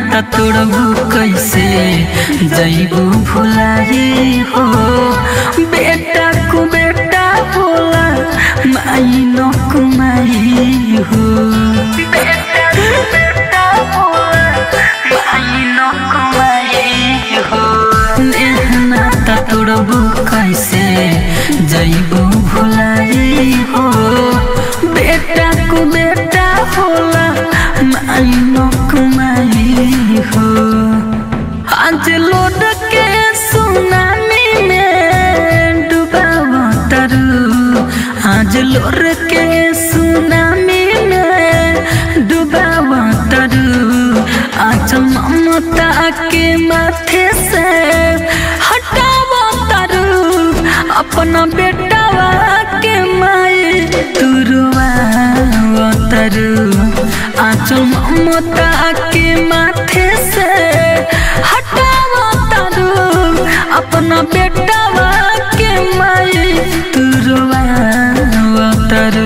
नाता तोड़बू कैसे जैबू भुलाई हो बेटा को बेटा बोला माई न कुमाई हो बेटा को बेटा बोला माई न कुमाई हो नाता तोड़बू कैसे जैबू भुलाई हो बेटा को बेटा बोला माई न कुमाई हो आज लोड के सुनामी में डुबावा तरु आज लोड के सुनामी में डुबावा तरु आज ममता के माथे से हटावा तरु अपना बेटावा के माई तुरुआ तरु आज ममता के माथे से हटावा तरु अपना बेटावा के माई तुरुआ तरु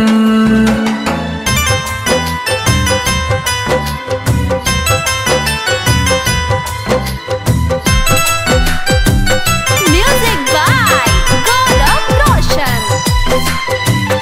Music by Gaurav Roshan.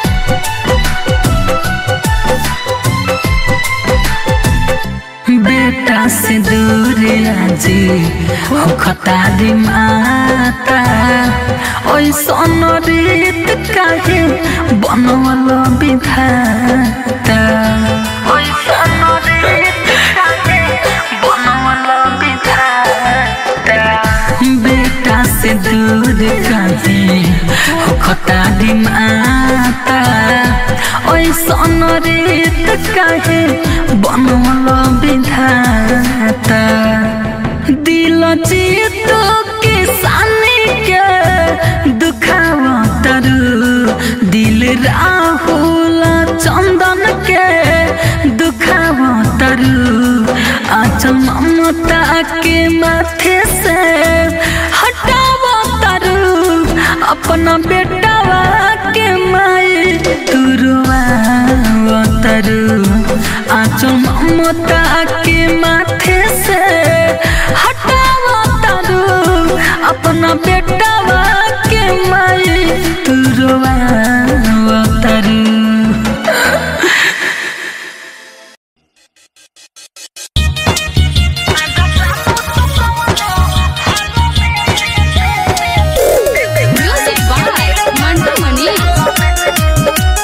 बेटा से दूर आजी हो खतारी माता ओइसन रीत काहे बनवल विधाता ओइसन रीत काहे बनवल विधाता बेटा से दूर काहे हो खतारी माता ओइसन रीत काहे बनवल विधाता दिल चित किसानी के दुखावा तरु दिल राहुल चंदन के दुखावा तरु आज ममता के माथे से हटावा तरु अपना बेटावा के माई तुरुआ तरु आज ममता के माथे से हटावा तरु अपना बेटावा के माई तुरुआ तरु Music by Mantu Mani.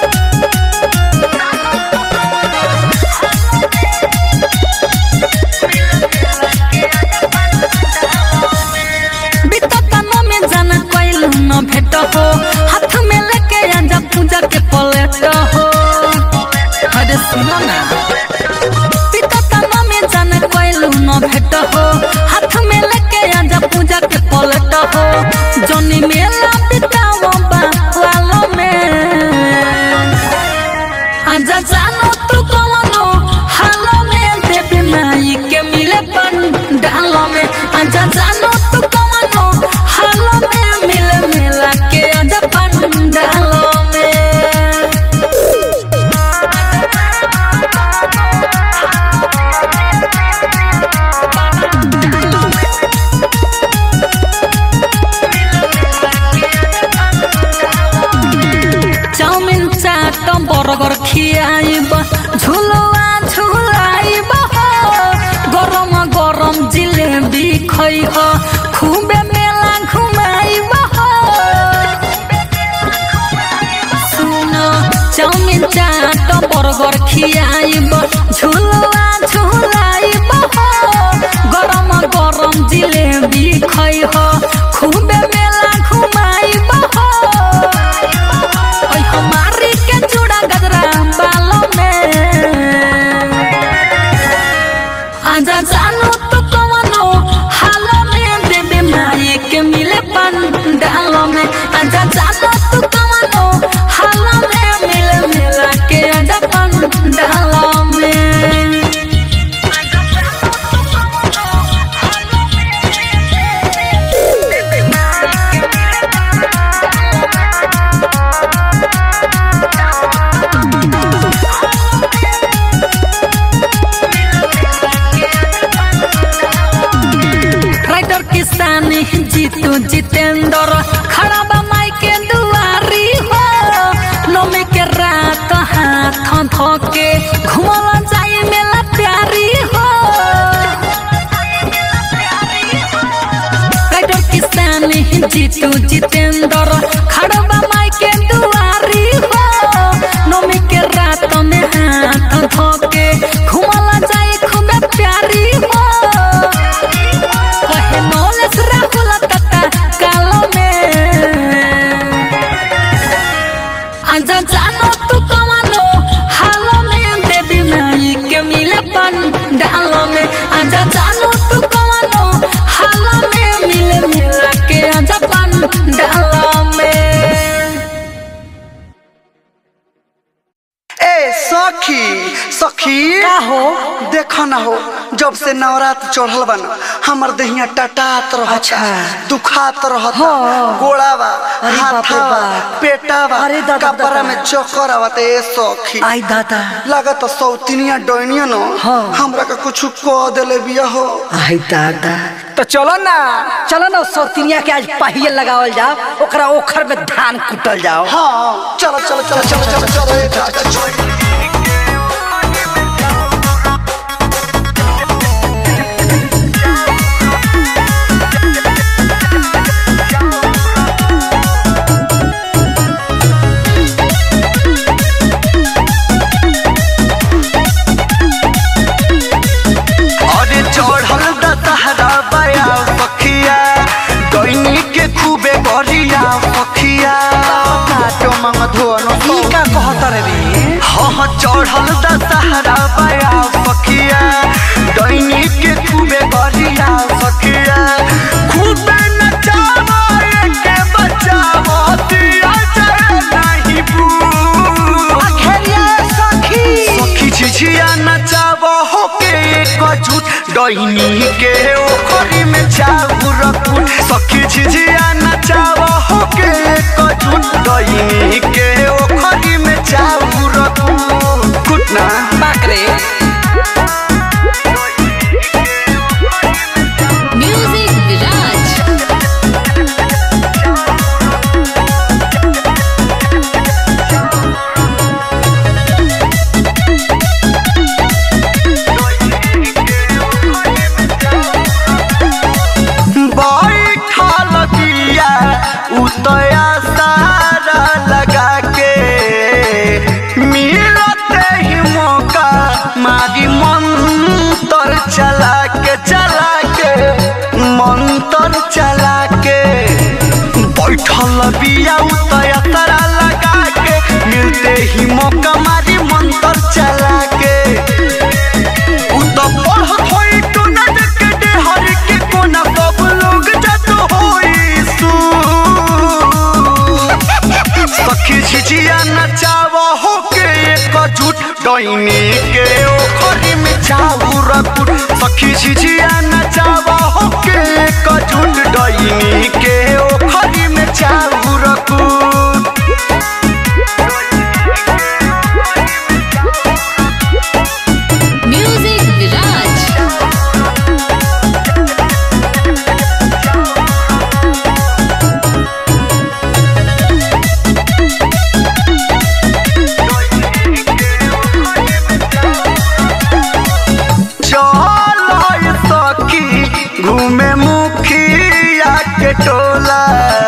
बीतता न में जाना कोइल न भेट हो हाथ में लेके आजा पूजा के पलेट हो अरे सुनो ना बीतता न में जाना कोइल न भेट हो हाथ में लेके आजा पूजा के पलेट हो जनी मेला बिताओ बा वालो में आजा जानो तू कौनो हालो में देवी माई के मिले पन डालो में आजा जानो तू कौनो हालो में मिले मिला के आजा पन डालो में चाउमिन चाट बर्गर खियाइब झुलुआ झुलाइब हो गरम गरम जिलेबी खैह खुबे मेला घुमाइब हो सुन चाउमिन चाट बर्गर खियाइब झुलुआ झुलाइब हो गरम गरम जिलेबी खैह खुबे मेला घुमाइब हो ओइ हमारी के चूड़ा गजरा बालों में आजा जानू तो कवनो हालो में देवे माई के मिले पन डालो में आजा जानू तो कवनो हालो में मिले मिला के आजा पन डालो में सखी सखी का हो देखो ना हो जब से नवरात्र चढ़ल बा ना हमर देहिया टटात रहता अच्छा। दुखात रहता हाँ। गोड़ावा अरे बाप रे हाथावा बाप। पेटावा अरे दादा, कपड़ा दादा। में चक्कर आवत ए सखी आई दादा लागत सौतिनिया डोनिया न हाँ। हमरा का कुछ कह देले बिया हो आई दादा तो चलो ना चलो ना सौतिनिया के आज पहिए लगावल जाओ ओकरा ओखर में धान कुटल जाओ हाँ चलो चलो चलो चलो चलो चलो ए दादा, चलो। अरे चढ़ल दशहरा बया पखिया दैनी के खूबे गरिया पखिया नाटो मंग धोनो ई का कहत रे रे हाँ हाँ चढ़ल दशहरा बया पखिया दैनी के खूबे गरिया पखिया खूबे नचावा के बचावा दिया जाए नहीं बू खेलिया सखी सखी झिझिया नचाब होके कजूट डैनी के ओखरी में चाऊ रखू सखी झिझिया नचाब होके कजूट डैनी के ओखरी में चाऊ रखू कुटना बाकरे Music Viraj. बैठल बिया उतया सारा लगा के मिलते ही मौका मारी मंतर चला के चला के मंतर चला के बैठल बिया उतया तारा लगा के मिलते ही मौका मारी मंतर चला के उ त पढ़त होई टुनट के डेहर के कोना सब लोग जत होई सु सखी झिझिया नचाव हो के एक झूठ डैनी के ओखरी में चाऊ रकुट सखी झिझिया नचाव हो के एक झूठ डैनी के ओखरी में चाऊ रकुट Music Viraj. चल सखी घूमे मुखिया के टोला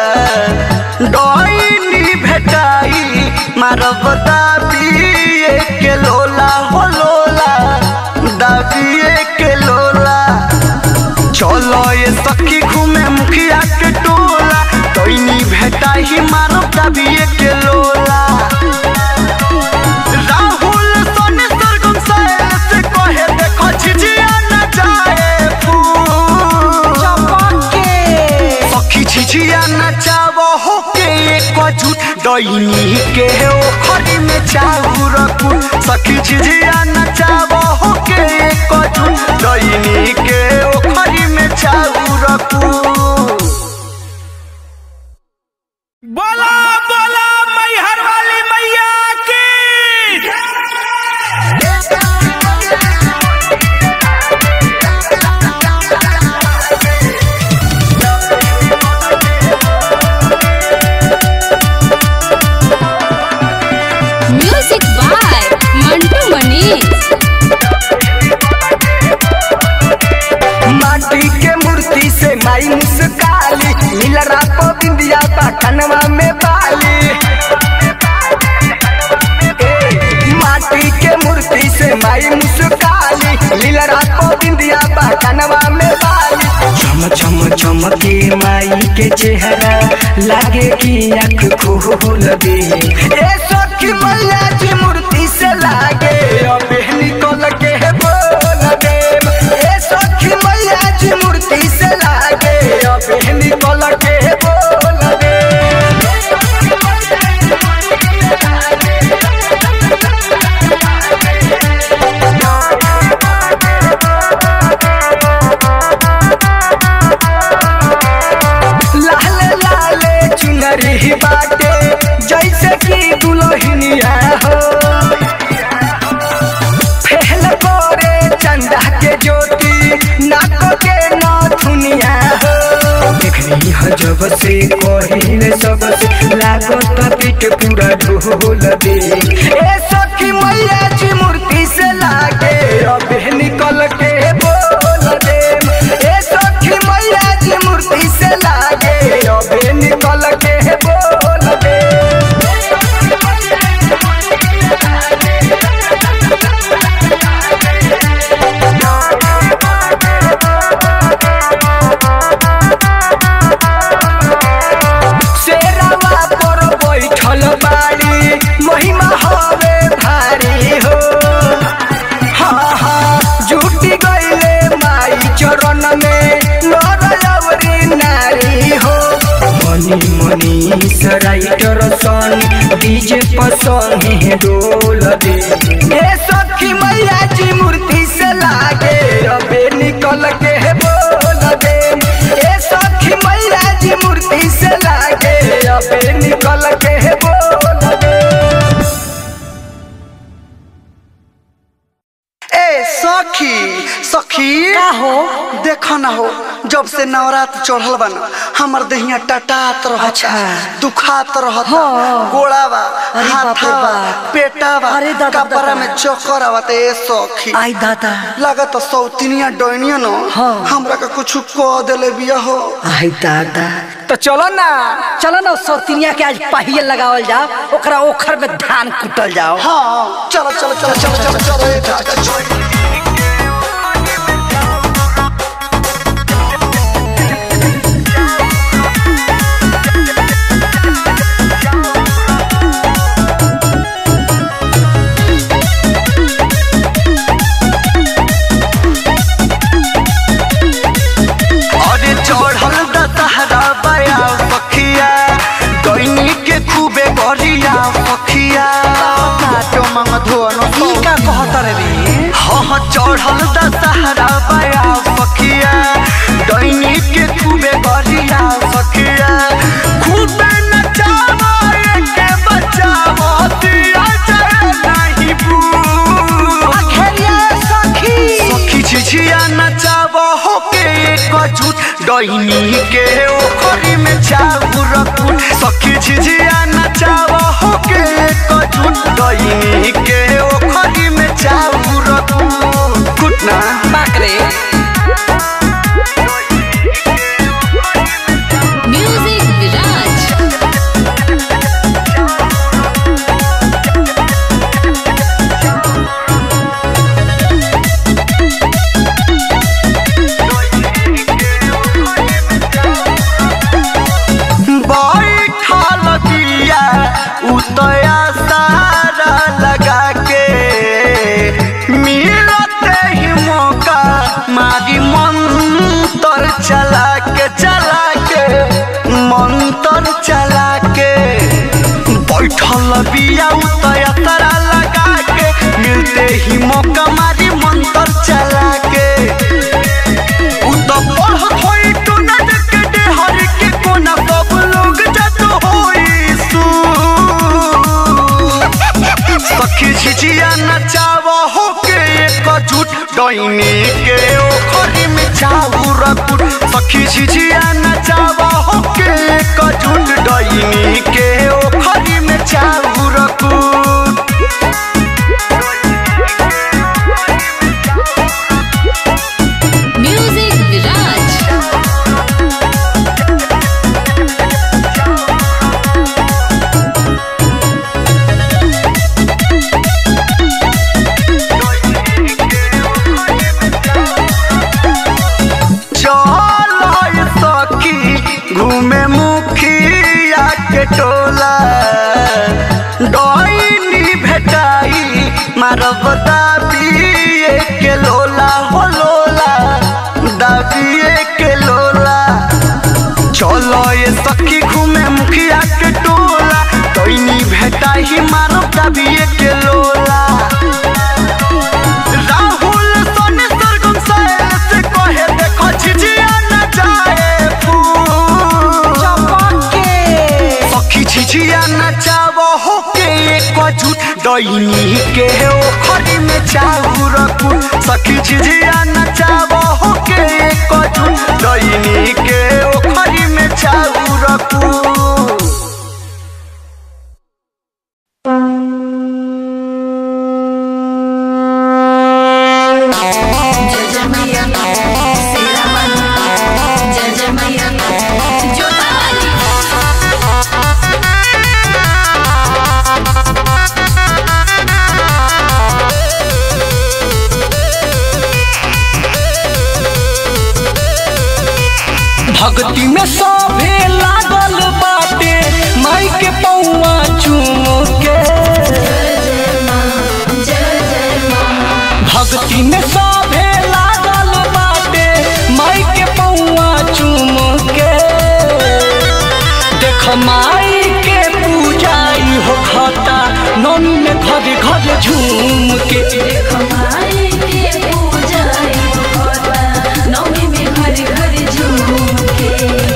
डैनी भेटाई मारब दाबिए के लोला हो लोला दाबिए के लोला चलो ये सखी घूमे मुखिया के टोला डैनी भेटाई मारब दाबिए के लोला राहुल सोने सरगम सायल से कहे देखो झिझिया न जाए फूल सखी झिझिया नचाव हो के एक झूठ डैनी के ओखरी में चाऊ रखू सखी झिझिया नचाव हो के एक झूठ डैनी के ओखरी में चाऊ रखू बोला बोला मैहर वाली मैया की Music by Mantu Manish. माटी के मूर्ति से माई मुस्काली नीलरा को बिंदिया बा कनवा में बाली ए, माटी के मूर्ति से माई मुस्काली नीलरा को बिंदिया बा कनवा में बाली चम चम चमके माई के चेहरा लागे कि आँख खोल दे ए सखी मैया की मूर्ति से लागे अब निकल के बोल दे ए सखी मैया की मूर्ति से लागे अब निकल के बोल दे सबसे कहिले सबसे लागत पीठ पूरा ढोल दे ए सखी मैया जी मूर्ति से लागे अबे निकल के बोल दे ए सखी मैया जी मूर्ति से लागे अबे निकल के बोल दे शेरावा पर बैठल बाड़ी महिमा हवे भारी हो हाँ हाँ जुटी गईले माई चरण में नरयवरी नारी हो मनी मनी सराइटर सन डीजे पसंद है डोल दे ए सखी मैया जी मूर्ति से लागे अबे निकल के बोल दे ए सखी मैया जी मूर्ति से लागे अबे निकल के बोल दे ए सखी सखी का हो देखो ना हो जब से नवरात्र चढ़ल बा ना हमर देहिया टटात रहता अच्छा। दुखात रहता हाँ। गोड़ावा अरे बाप रे हाथावा बाप। पेटावा अरे दादा, कपड़ा दादा। में चक्कर आवत ए सखी आई दादा लागत सौतिनिया डोनिया न हाँ। हमरा का कुछ कह देले बिया हो आई दादा तो चलो ना चलो ना सौतिनिया के आज पहिए लगावल जाओ ओकरा ओखर में धान कुटल जाओ हाँ चलो चलो चलो चलो चलो चलो ए दादा, चलो। अरे चढ़ल दशहरा बया पखिया दैनी के खूबे गरिया पखिया नाटो मंग धोनो ई का कहत रे रे हाँ हाँ चढ़ल दशहरा बया पखिया दैनी के खूबे गरिया पखिया खूबे नचावा के बचावा दिया जाए नहीं बू खेलिया सखी सखी झिझिया नचाब हो के कजूट डैनी के ओखरी में चाऊ रखूट सखी झिझिया नचाब हो के कजूट डैनी के ओखरी में चाऊ रखूट कुट ना बाकरे म्यूजिक विराज बैठल बिया उतया सारा लगा के मिलते ही मौका मारी मंतर चला के चला के मंतर चला के बैठल बिया उतया तारा लगा के मिलते ही मौका मारी मंतर चला के उ त पढ़त होई टुनट के डेहर के कोना सब लोग जत होई सु सखी झिझिया नचाव हो के एक झूठ डैनी के ओखरी में चाऊ रकुट सखी झिझिया नचाव हो के एक झूठ डैनी के ओखरी में चाऊ रकुट म्यूजिक विराज चल सखी घूमे मुखिया के टोला डैनी भेटाई मारब दाबिए के लोला हो लोला दाबिए के लोला चलो ये सखी घूमे मुखिया के टोला डैनी भेटाई मारब दाबिए के लोला राहुल सोने सरगम सायल से कहे देखो झिझिया न जाए फूल सखी झिझिया नचाव हो के एक झूठ डैनी के ओखरी में चाऊ रखू सखी झिझिया नचाव हो के एक कजू दैनी के ओखरी में चाउर कू जय जय मैया शेरा वाली जय जय मैया जोता वाली भक्ति में सभे लागल बाटे माई के पौआ चूम के भक्ति में सभे लागल बाटे माई के पौआ चूम के देख माई के पूजाई हो खाता नौमी में घर घर झूम के हमारे के पूजा होता नौमी में घर घर झूम के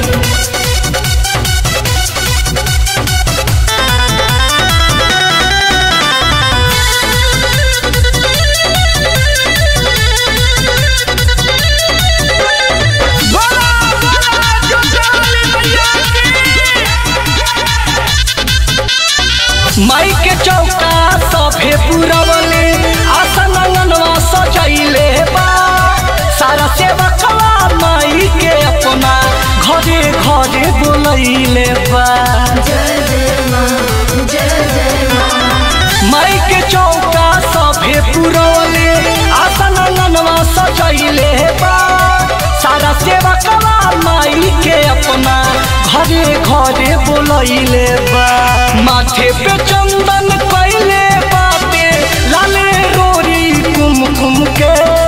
माई के चौका सभे पुरवले आसन अंगनवा सजैले बा सारा सेवा कला माई के अपना घरे घरे बोलैले बा जय जय माँ जय जय माँ माई के चौका सभे पुरवले आसन अंगनवा सजैले बा सारा सेवा कला माई के अपना घरे घरे बोलैले बा माथे पे चंदन कैले बाटे लाले रोरी कुमकुम के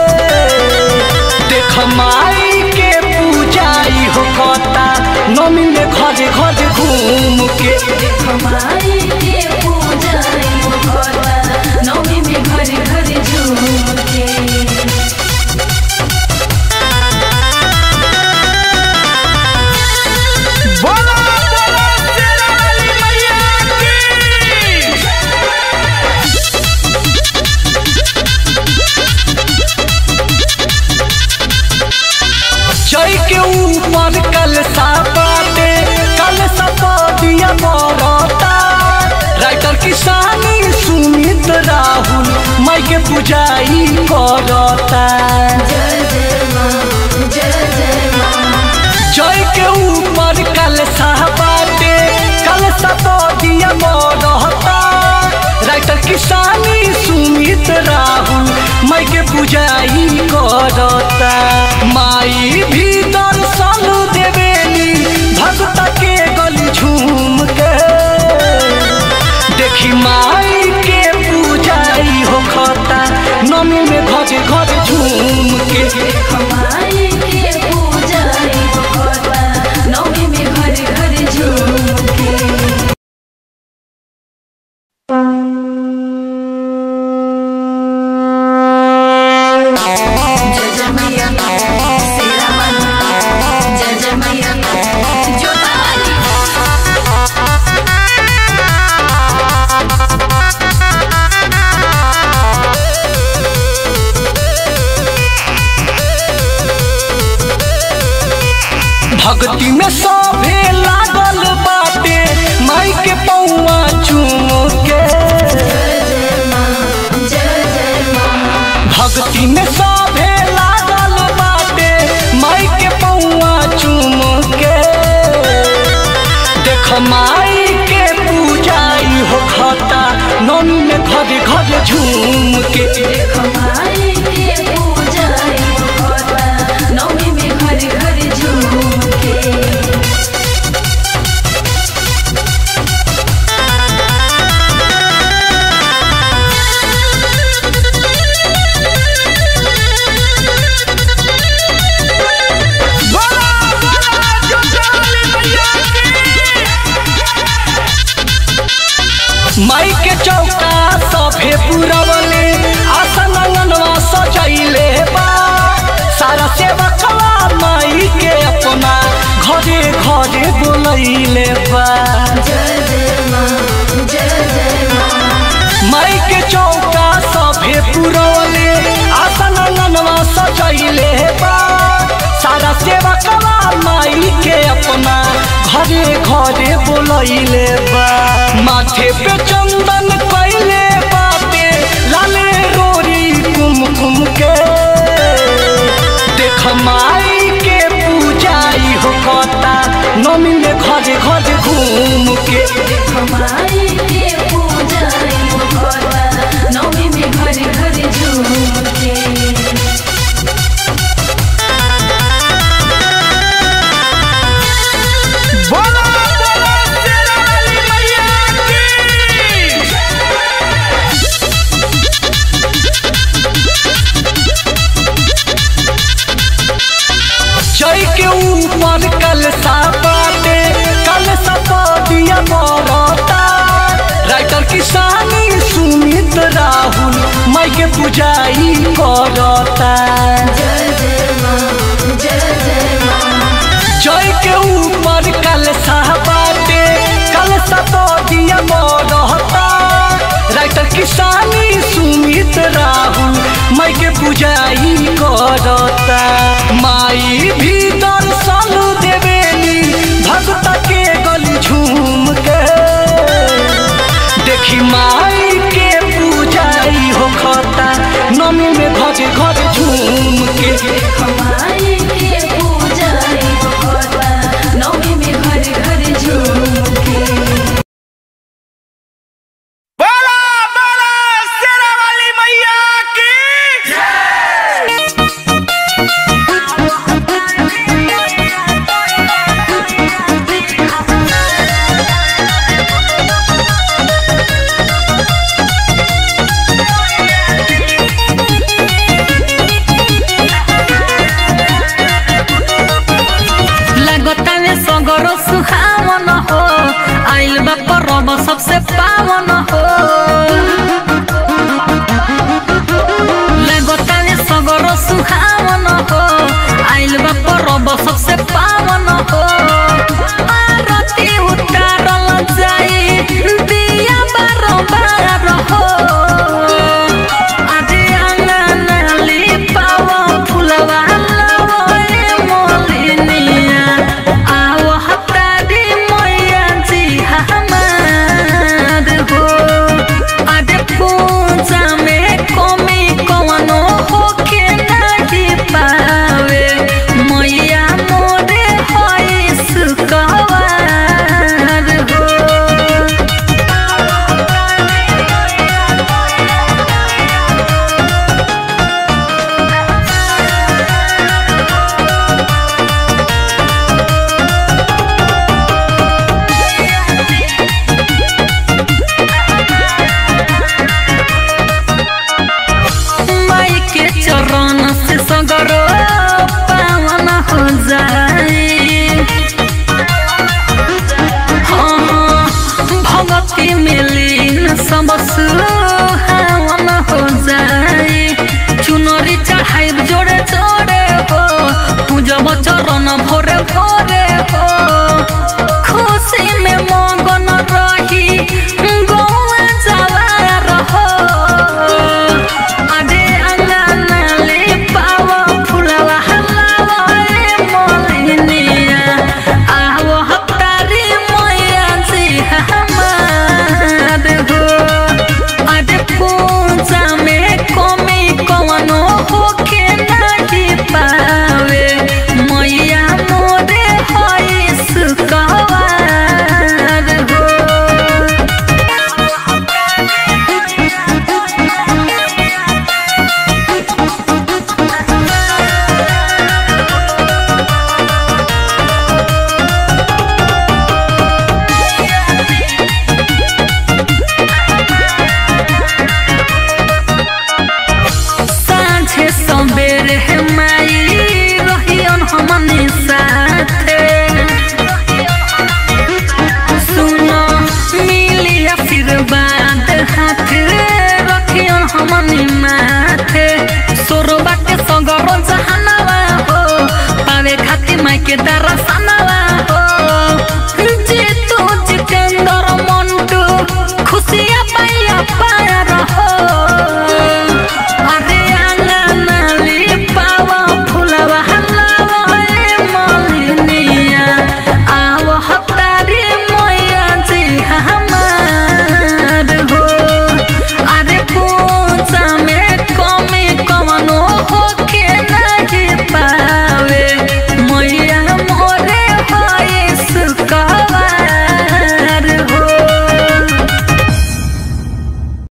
देख माई के पूजाई हो कता नमी में घरे घरे घूम के हमारे के पूजा होता नौमी में घर घर झूम के बोला बोला शेरा वाली मैया की जय के ऊपर कल बाटे कल दिया बरता राइटर किसानी सुमित राहुल माई के पूजाई करता जय जय माँ जय जय माँ जय के ऊपर कल बाटे कल दिया बरता राइटर किसानी सुमित राहुल माई के पूजाई करता माई भी दर्शन देवेली भक्त के गली झूम के देखी माई के पूजाई हो खता नमी में घरे घरे झूम के हमारे के पूजा होता नौमी में घर घर झूम के जय जय मैया शेरा वाली जय जय मैया जोता वाली भक्ति में सभे लागल बाटे माई के पौआ चूम के जय जय माँ जय जय माँ भक्ति में सभे लागल बाटे माई के पौआ चूम के देख माई के पूजाई हो खाता नौमी में घरे घरे झूम के हमारे के पूजा होता नौमी में घर घर झूम के बोला बोला जोता वाली मैया की माई के चौका सभे पुरवले आसन अंगनवा सजैले बा सारा सेवा कला माई के अपना घरे घरे बोलैले बा जय जय माँ जय जय माँ माई के चौका सभे पुरवले आसन अंगनवा सजैले बा सारा घरे घरे बोलैले बा माथे पे चंदन कैले बाटे लाले रोरी कुम कुम के देख माई के पूजाई हो कता नमी में घरे घरे घूम के हमारी के पूजा होता नौमी में घर घर झूम के बोला बोला शेरा वाली मैया की जय के ऊपर कल बाटे कल दिया मरता राइटर किसानी सुमित राहुल माई के पूजाई करता जय जय माँ जय जय माँ जय के ऊपर कल बाटे कल दिया मरता राइटर किसानी सुमित राहुल माई के पूजाई करता माई भी दर्शन देवेली भक्त के गली झूम के देखी माई के पूजाई हो खता नमी में घरे घरे झूम के हमारी के पूजा होता नौमी में घर घर झूम के बोला बोला शेरा वाली मैया की लगतावे सगरो सुहावन हो आइल बा परब सबसे पावन हो